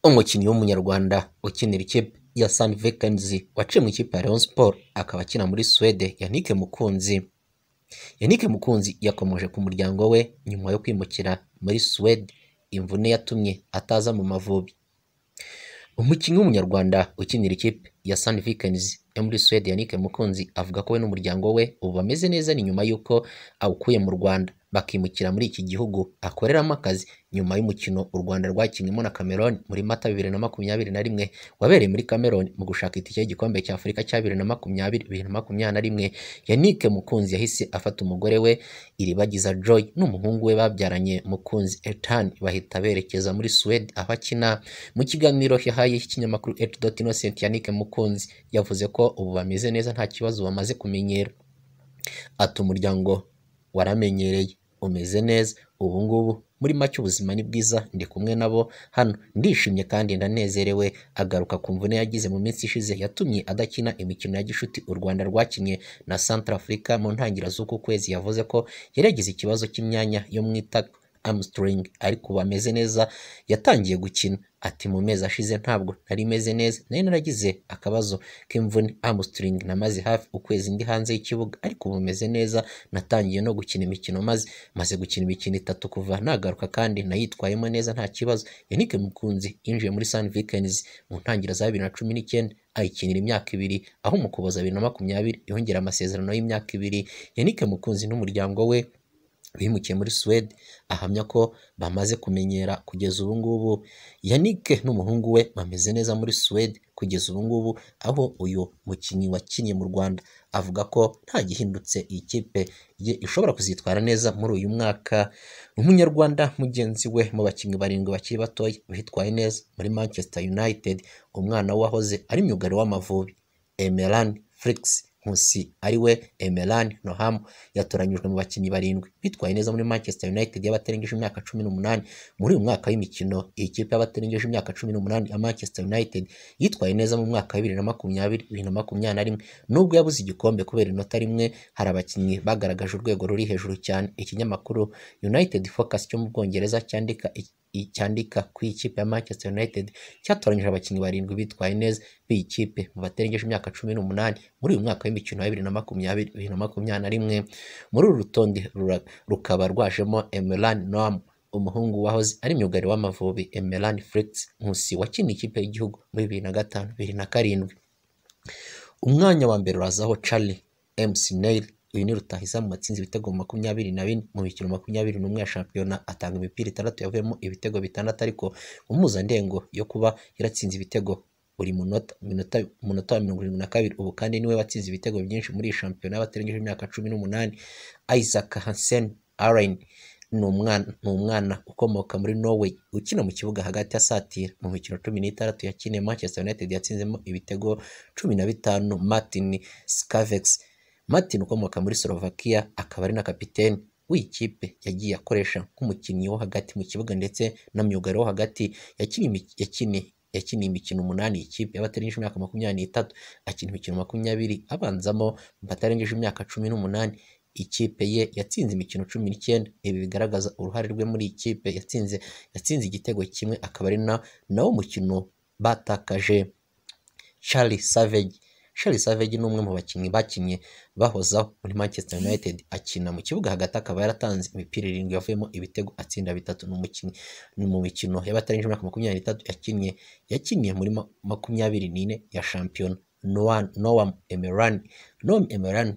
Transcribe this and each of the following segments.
umukinnyi w'umunyarwanda ukinira ikipe ya Sunvickenzi waciye mu ikipe ya Rayon Sport akaba akina muri Suwede Yannick Mukunzi Yannick Mukunzi yakomoje ku muryango we nyuma yo kwimukira muri Suwede imvune yatumye ataza mu Mavubi umukinnyi w'umunyarwanda ukinira ikipe ya Sunvickenzi yo muri Suwede Yannick Mukunzi avuga ko we n'umuryango we ubu bameze neza ni nyuma y'uko awukuye mu Rwanda bakimukira muri iki gihugu akoreramo akazi nyuma y'umukino u Rwanda rwakinnyemo na Cameroon muri Mata bibiri na makumyabiri na rimwe wabereye muri Cameroon mu gushaka itike y'igikombe cya Afurika cya bibiri na makumyabiri bibiri na makumyabiri na rimwe Yannick Mukunzi yahise afata umugore we Iribagiza Joy n'umuhungu we babyaranye Mukunzi Ethan bahita berekeza muri Suwede aho akina mu kiganiro yahaye ikinyamakuru Dot Innocent Yannick Mukunzi yavuze ko ubu bameze neza nta kibazo bamaze kumenyera ati umuryango waramenyereye umeze neza ubu ngubu muri make ubuzima ni bwiza ndi kumwe nabo hano ndishimye kandi ndanezerewe agaruka ku mvune yagize mu minsi ishize yatumye adakina imikino ya gishuti u Rwanda rwakinnye na Central Africa mu ntangiriro z'uku kwezi yavuze ko yari yagize ikibazo cy'imyanya yo mu itako Armstrong ariko ubu ameze neza yatangiye gukina ati mu mezi ashize ntabwo nari meze neza nari naragize akabazo k'imvune Armstrong namaze hafi ukwezi ndi hanze y'ikibuga ariko ubu meze neza natangiye no gukina imikino maze maze gukina imikino itatu kuva nagaruka kandi nayitwayemo neza nta kibazo Yannick Mukunzi yinjiye muri Sun Vikings mu ntangiriro za bibiri na cumi n'icyenda ayikinira imyaka ibiri aho mu Ukuboza bibiri na makumyabiri yongera amasezerano y'imyaka ibiri Yannick Mukunzi n'umuryango we bimukiye muri Suwede ahamya ko bamaze kumenyera kugeza ubu ngubu Yannick n'umuhungu we bameze neza muri Suwede kugeza ubu ngubu aho uyu mukinnyi wakinnye mu Rwanda avuga ko nta gihindutse iyi kipe ye ishobora kuzitwara neza muri uyu mwaka umunyarwanda mugenzi we mu bakinnyi barindwi bakiri batoya bitwaye neza muri Manchester United umwana wahoze ari myugariro w'Amavubi Emeran Flix Nkusi ariwe Emeran Noham yatoranyijwe mu bakinnyi barindwi bitwaye neza muri Manchester United y'abatarengeje imyaka cumi n'umunani muri uyu mwaka w'imikino iyi kipe y'abatarengeje imyaka cumi n'umunani ya Manchester United yitwaye neza mu mwaka wa bibiri na makumyabiri bibiri na makumyabiri na rimwe nubwo yabuze igikombe kubera inota rimwe hari abakinnyi bagaragaje urwego ruri hejuru cyane ikinyamakuru United Focus cyo mu Bwongereza cyandika cyandika ku ikipe ya Manchester United cyatoranyije abakinnyi barindwi bitwaye neza b'iyi kipe mu baterengeje imyaka cumi n'umunani muri uyu mwaka w'imikino ya bibiri na makumyabiri bibiri na makumyabiri na rimwe muri uru rutonde rukaba rwajemo Emeran Noam umuhungu wahoze ari myugariro w'Amavubi Emeran Flix Nkusi wakiniye ikipe y'igihugu muri bibiri na gatanu bibiri na karindwi umwanya wa mbere urazaho Charlie MC Neil uyu ni rutahizamu watsinze ibitego makumyabiri na bine mu mikino makumyabiri n'umwe ya shampiyona atanga imipira itandatu yavuyemo ibitego bitandatu ariko impuzandengo yo kuba yaratsinze ibitego buri munota munota wa mirongo irindwi na kabiri ubu kandi niwe watsinze ibitego byinshi muri iyi shampiyona y'abatarengeje imyaka cumi n'umunani Isaac Hansen Aaron ni umwana ukomoka muri Norway ukina mu kibuga hagati ya satira mu mikino cumi n'itandatu yakiniye Manchester United yatsinzemo ibitego cumi na bitanu Martin Skavex Martin ukomoka muri Slovakia akaba ari na kapiteni w'ikipe yagiye akoresha nk'umukinnyi wo hagati mu kibuga ndetse na myugariro wo hagati yakiniye imikino umunani ikipe y'abatarengeje imyaka makumyabiri n'itatu akina imikino makumyabiri abanzamo batarengeje imyaka cumi n'umunani ikipe ye yatsinze imikino cumi n'icyenda ibi bigaragaza uruhare rwe muri ikipe yatsinze yatsinze igitego kimwe akaba ari nawo mukino batakaje Charlie Savage Charles Savage ni umwe mu bakinnyi bakinnye bahozaho muri Manchester United akina mu kibuga hagati akaba yaratanze imipira irindwi yavuyemo ibitego atsinda bitatu ni umukinnyi ni mu mikino y'abatarengeje imyaka makumyabiri n'itatu yakinnye yakinnye muri makumyabiri n'ine ya shampiyona Noam Emeran Noam Emeran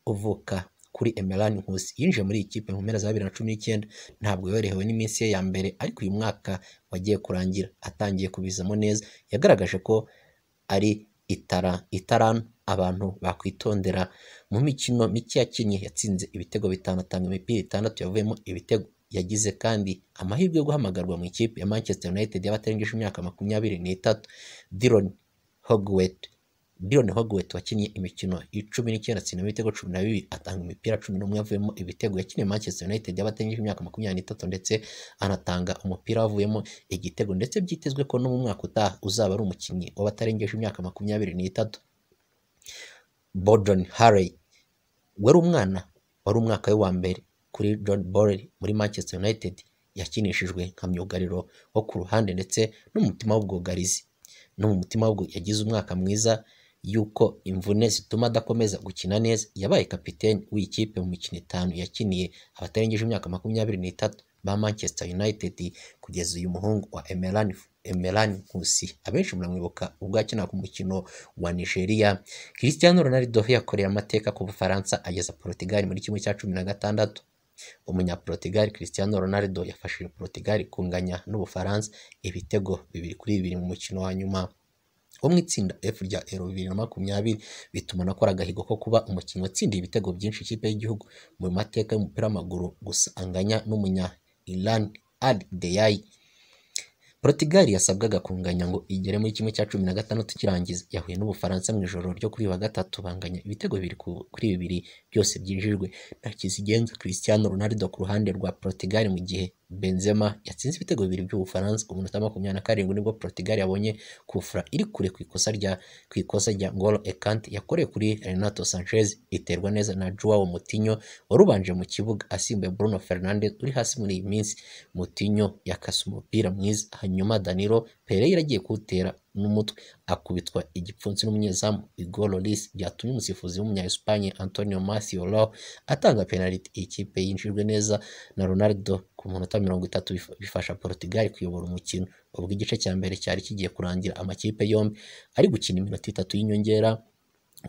uvuka kuri Emeran Nkusi yinjiye muri iyi kipe mu mpera za bibiri na cumi n'icyenda ntabwo yorohewe n'iminsi ye ya mbere ariko uyu mwaka wagiye kurangira atangiye kubizamo neza yagaragaje ko ari itara itaranu abantu bakwitondera mu mikino mike yakinnye yatsinze ibitego bitanu atanga imipira itandatu yavuyemo ibitego yagize kandi amahirwe yo guhamagarwa mu ikipe ya Manchester United y'abatarengeje imyaka makumyabiri n'itatu Diron Hogwet Diron Hogwet wakinnye imikino icumi n'icyenda atsinda ibitego cumi na bibiri atanga imipira cumi n'umwe yavuyemo ibitego yakinnye Manchester United y'abatarengeje imyaka makumyabiri n'itatu ndetse anatanga umupira wavuyemo igitego ndetse byitezwe ko no mu mwaka utaha uzaba ari umukinnyi w'abatarengeje imyaka makumyabiri n'itatu Borden Harry wari umwana wari umwaka we wa mbere kuri John Boyle muri Manchester United yakinishijwe nka myugariro wo ku ruhande ndetse n'umutima w'ubwugarizi no mu mutima w'ubwo yagize umwaka mwiza y'uko imvune zituma adakomeza gukina neza yabaye kapiteni w'iyi kipe mu mikino itanu yakiniye abatarengeje imyaka makumyabiri n'itatu ba Manchester United kugeza uyu muhungu wa Emeran Emeran Nkusi abenshi muramwibuka ubwo yakinaga umukino wa Nigeria Cristiano Ronaldo yakoreye amateka ku Bufaransa ageza Portugal muri kimwe cya cumi na gatandatu umunyaportugal Cristiano Ronaldo yafashije Portugal kunganya n'Ubufaransa ibitego bibiri kuri bibiri mu mukino wa nyuma wo mu itsinda F rya Euro bibiri na makumyabiri bituma nakora agahigo ko kuba umukinnyi watsindiye ibitego byinshi ikipe y'igihugu mu mateka y'umupira w'amaguru gusa anganya n'umunya Ilan Al Deyayi Portugal yasabwaga kunganya ngo igere muri kimwe cya cumi na gatandatu kirangiza yahuye n'Ubufaransa mu ijoro ryo kuri wa gatatu banganya ibitego bibiri ku- kuri bibiri byose byinjijwe na Kizigenza Cristiano Ronaldo ku ruhande rwa Portugal mu gihe Benzema yatsinze ibitego bibiri by'Ubufaransa ku minota makumyabiri na karindwi nibwo Portugal yabonye kufura iri kure ku ikosa rya ku ikosa rya Ngolo Ekante yakoreye kuri Renato Sanchez iterwa neza na Joao Moutinho wari ubanje mu kibuga asimbuye Bruno Fernandes uri hasi muri iyi minsi Moutinho yakase umupira mwiza hanyuma Danilo Pereira agiye kuwutera n'umutwe akubitwa igipfunsi n'umunyezamu Igor Lloris byatumye umusifuzi w'umunya Espagne Antonio Martial atanga penaliti iyi kipe yinjijwe neza na Ronaldo ku munota mirongo itatu bif- bifasha Portugal kuyobora umukino ubwo igice cya mbere cyari kigiye kurangira amakipe yombi ari gukina iminota itatu y'inyongera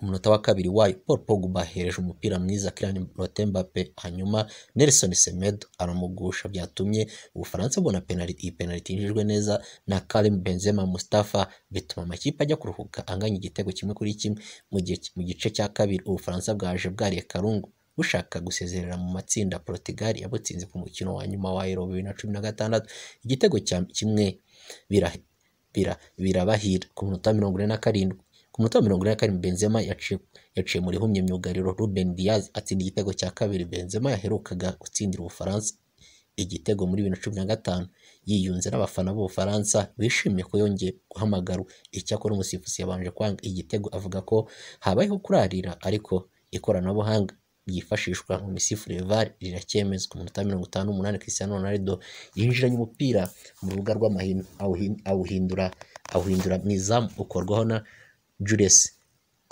umunota wa kabiri wayo Paul Pogba ahereje umupira mwiza Kylian Mbappe hanyuma Nelson Semedo aramugusha byatumye Ubufaransa bubona penaliti iyi penaliti yinjijwe neza na Karim Benzema Mustafa bituma amakipe ajya kuruhuka anganya igitego kimwe kuri kimwe mu gihe mu gice cya kabiri Ubufaransa bwaje bwariye karungu bushaka gusezerera mu matsinda Portugal yabutsinze ku mukino wa nyuma wa Euro bibiri na cumi na gatandatu igitego cya kimwe bira- bira- birabahira ku minota mirongo ine na karindwi ku munota wa mirongo ine na karindwi Benzema yaciye yaciye muri humye myugariro Ruben Diaz atsinda igitego cya kabiri Benzema yaherukaga gutsindira Ubufaransa igitego muri bibiri na cumi na gatanu yiyunze n'abafana b'Ubufaransa bishimiye ko yongeye guhamagarwa icyakora umusifuzi yabanje kwanga igitego avuga ko habayeho kurarira ariko ikoranabuhanga ryifashishwa mu misifurire VAR riracyemezwa ku minota mirongo itanu n'umunani Cristiano Ronaldo yinjiranye umupira mu rubuga rw'amahino awuhin- awuhindura awuhindura mu izamu ukorwaho na Jules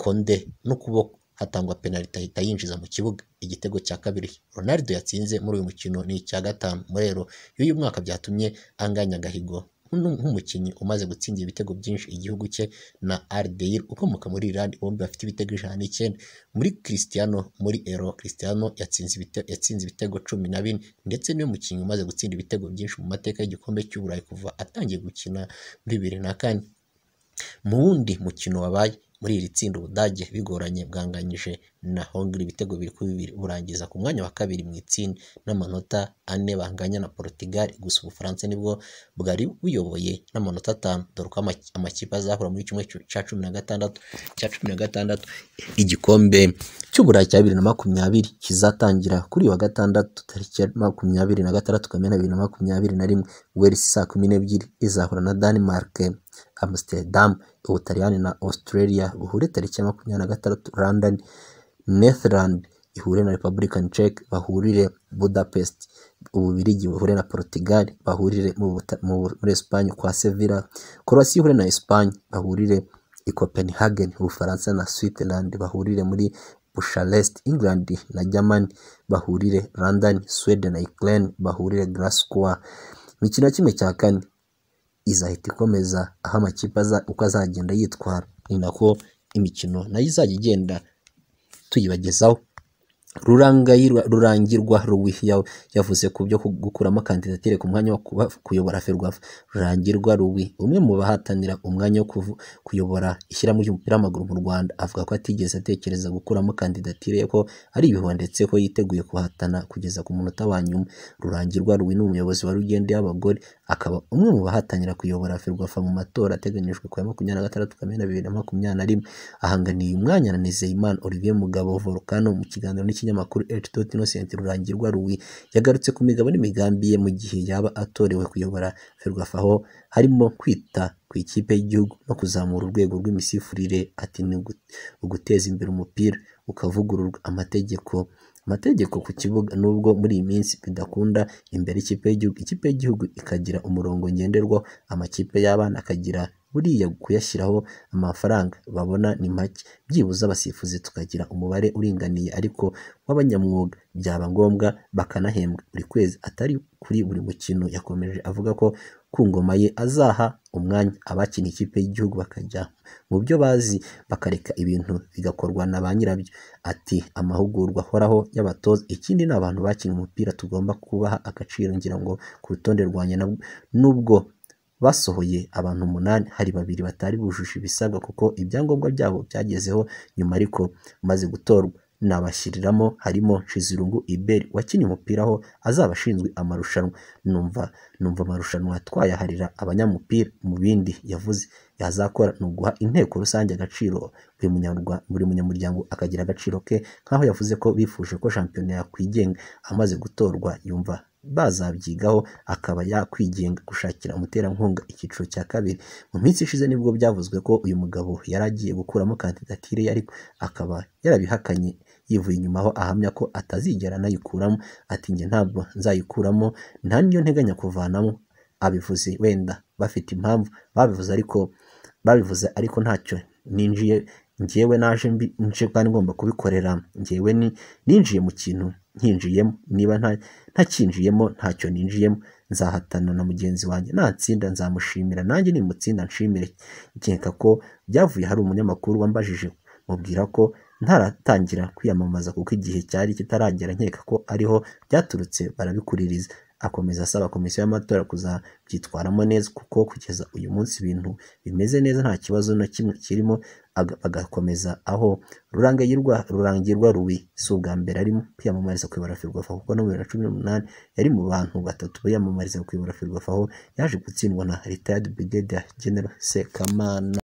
Konde n'ukuboko hatangwa penaliti ahita yinjiza mu kibuga igitego cya kabiri Ronaldo yatsinze muri uyu mukino ni icya gatanu muri Euro y'uyu mwaka byatumye anganya agahigo nk'unu- nk'umukinnyi umaze gutsindira ibitego byinshi igihugu cye na Aldeir ukomoka muri Iran bombi bafite ibitego ijana n'icyenda muri Cristiano muri Euro Cristiano yatsinze ibitego, yatsinze ibitego cumi na bine ndetse niwe mukinnyi umaze gutsinda ibitego byinshi mu mateka y'igikombe cy'uburayi kuva atangiye gukina muri bibiri na kane mu wundi mukino wabaye muri iri tsinda ubudage bigoranye bwanganyije na hongiri ibitego bibiri kuri bibiri burangiza ku mwanya wa kabiri mu itsinda n'amanota ane banganya na portugal gusa ubufaransa nibwo bwari buyoboye n'amanota atanu dore ko amaki- amakipe azahura muri kimwe cyu- cya cumi na gatandatu cya cumi na gatandatu igikombe cy'uburayi cya bibiri na makumyabiri kizatangira kuri uyu wa gatandatu tariki ya makumyabiri na gatandatu kamena bibiri na makumyabiri na rimwe wales saa kumi n'ebyiri izahura na denmark amsterdam ubutaliyani na australia buhure tariki ya makumyabiri na gatandatu london netherland ihure na republican czech bahurire budapest ububirigi buhure na portugal bahurire mu Buta- mu- muri espagne kwa sevilla croatia ihure na espagne bahurire i copenhagen ubufaransa na switzerland bahurire muri Bucharest, England na Germany bahurire London, Sweden na Ukraine bahurire Glasgow. Imikino ya kimwe cya kane izahita ikomeza aho amakipe aza uko azagenda yitwara ni nako imikino nayo izajya igenda tuyibagezaho rurangayirwa rurangirwa ruwi yawe yavuze ku byo ku- gukuramo kandidatire ku mwanya wo kuba kuyobora ferwafa rurangirwa ruwi umwe mu bahatanira umwanya wo kuvu- kuyobora ishyirahamwe ry'umupira w'amaguru mu rwanda avuga ko atigeze atekereza gukuramo kandidatire ko ari ibihuha ndetse ko yiteguye kuhatana kugeza ku munota wa nyuma rurangirwa ruwi ni umuyobozi wa rugende y'abagore akaba umwe mu bahatanira kuyobora ferwafa mu matora ateganyijwe ku ya makumyabiri na gatandatu kamena bibiri na makumyabiri na rimwe ahanganiye umwanya na Nizeyimana Olivier Mugabo Volcano mu kiganiro n'ikinyamakuru H. Innocent Rurangirwa Rui yagarutse ku migabo n'imigambi ye mu gihe yaba atorewe kuyobora Ferwafa aho harimo kwita ku ikipe y'igihugu no kuzamura urwego rw'imisifurire ati ni ugu- uguteza imbere umupira ukavugururwa amategeko amategeko ku kibuga nubwo muri iyi minsi bidakunda imbere ikipe y'igihugu ikipe y'igihugu ikagira umurongo ngenderwaho amakipe y'abana akagira buriya kuyashyiraho amafaranga babona ni make byibuze abasifuzi tukagira umubare uringaniye ariko w'abanyamwuga byaba ngombwa bakanahembwa buri kwezi atari kuri buri mukino yakomeje avuga ko ku ngoma ye azaha umwanya abakina ikipe y'igihugu bakajya mu byo bazi bakareka ibintu bigakorwa na ba nyirabyo ati amahugurwa ahoraho y'abatoza ikindi ni abantu bakina umupira tugomba kubaha agaciro ngira ngo ku rutonde rwanjye nubwo basohoye abantu umunani hari babiri batari bujuje ibisabwa kuko ibyangombwa byabo byagezeho nyuma ariko umaze gutorwa nabashyiriramo harimo Nshizirungu Iberi wakinnye umupira aho azaba ashinzwe amarushanwa numva numva amarushanwa twayaharira abanyamupira mu bindi yavuze yazakora ni uguha inteko rusange agaciro buri munyarwa- buri munyamuryango akagira agaciro ke nk'aho yavuze ko bifuje ko shampiyona yakwigenga amaze gutorwa yumva bazabyigaho akaba yakwigenga gushakira umuterankunga icyiciro cya kabiri mu minsi ishize nibwo byavuzwe ko uyu mugabo yari agiye gukuramo kandidatire ye ariko akaba yarabihakanye yivuye inyuma aho ahamya ko atazigera anayikuramo ati njye ntabwo nzayikuramo nta niyo nteganya kuvanamo abivuze wenda bafite impamvu babivuze ariko babivuze ariko ntacyo ninjiye njyewe naje mbi- nje kandi ngomba kubikorera njyewe ni- ninjiye mu kintu nkinjiyemo niba nta ntakinjiyemo ntacyo ninjiyemo nzahatana na mugenzi wanjye natsinda nzamushimira nanjye nimutsinda nshimire nkeka ko byavuye hari umunyamakuru wambajije mubwira ko ntaratangira kwiyamamaza kuko igihe cyari kitaragera nkeka ko ariho byaturutse barabikuririza akomeza asaba komisiyo y'amatora kuzabyitwaramo neza kuko kugeza uyu munsi ibintu bimeze neza nta kibazo na kimwe kirimo aga- bagakomeza aho rurangirwa rurangirwa rubi si ubwa mbere arimo kwiyamamariza kuyobora ferwafa kuko no mu bibiri na cumi n'umunani yari mu bantu batatu biyamamariza kuyobora ferwafa aho yaje gutsindwa na retired brigadier general sekamana